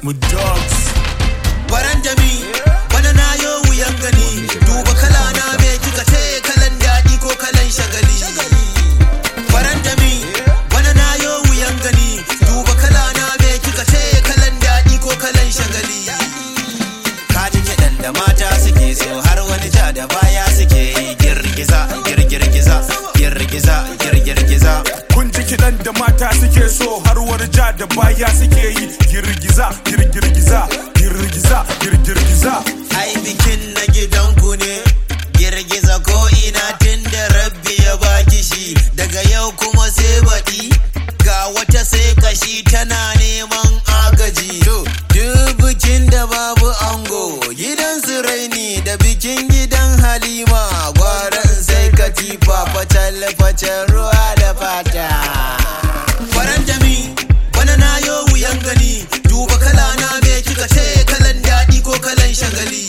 mu dogs Baran jami bana na yo wuyan gani duba kala na me kika ce kalan daɗi ko kalan shagali Baran jami bana na yo wuyan gani duba kala na me kika ce kalan daɗi ko kalan shagali Ka ji kiɗan da mata suke so har wani ja da baya suke yi girgiza girgirgiza girgiza girgirgiza kun ji kiɗan da mata suke so har wani ja da baya suke yi girgiza girgirgiza girgiza girgirgiza ai bikin na gidanku ne girgiza ko ina tun da rabbi ya baki shi daga yau kuma sai baɗi ga wata sai kashi tana neman agaji to duk bikin da babu ango gidan su raini da bikin gidan halima gwaran sai katifa fatal fatal ruwa da fata faran jami bana na yo wuyan gani duba kala na me kika ce kalan daɗi ko kalan shagali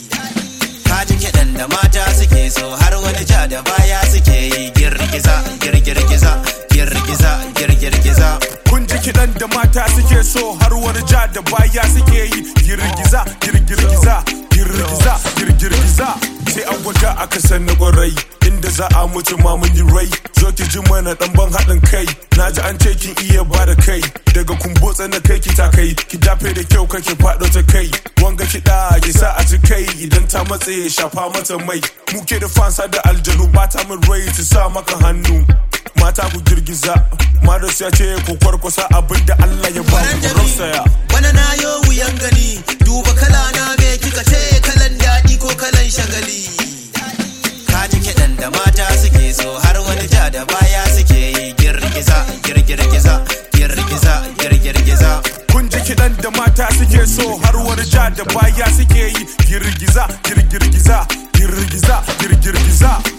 ka ji kiɗan da mata suke so har wani ja da baya suke yi girgiza girgirgiza girgiza girgirgiza kun ji kiɗan da mata suke so har wani ja da baya suke yi girgiza girgirgiza girgiza girgirgiza sai an gwada aka san na kwarai inda za a mutu ma mun yi rai zo ki ji mana dan ban haɗin kai na ji an ce kin iya ba da kai daga kumbotsa na kai ki ta kai ki dafe da kyau kake faɗo ta kai wanga kiɗa ki sa a ci kai idan ta matse shafa mata mai muke da fansa da aljanu ba ta min rai ta sa maka hannu mata ku girgiza Mados ya ce ku kwarkwasa abin da Allah ya ba faran ku jami rausaya bana na yo wuyan gani duba kala na me kika ce kalan daɗi ko kalan shagali ka ji kiɗan da mata suke so har wani ja da baya suke yi girgiza girgirgiza girgiza girgirgiza kun ji kiɗan da mata suke so har wani ja da baya suke yi girgiza girgirgiza girgiza girgirgiza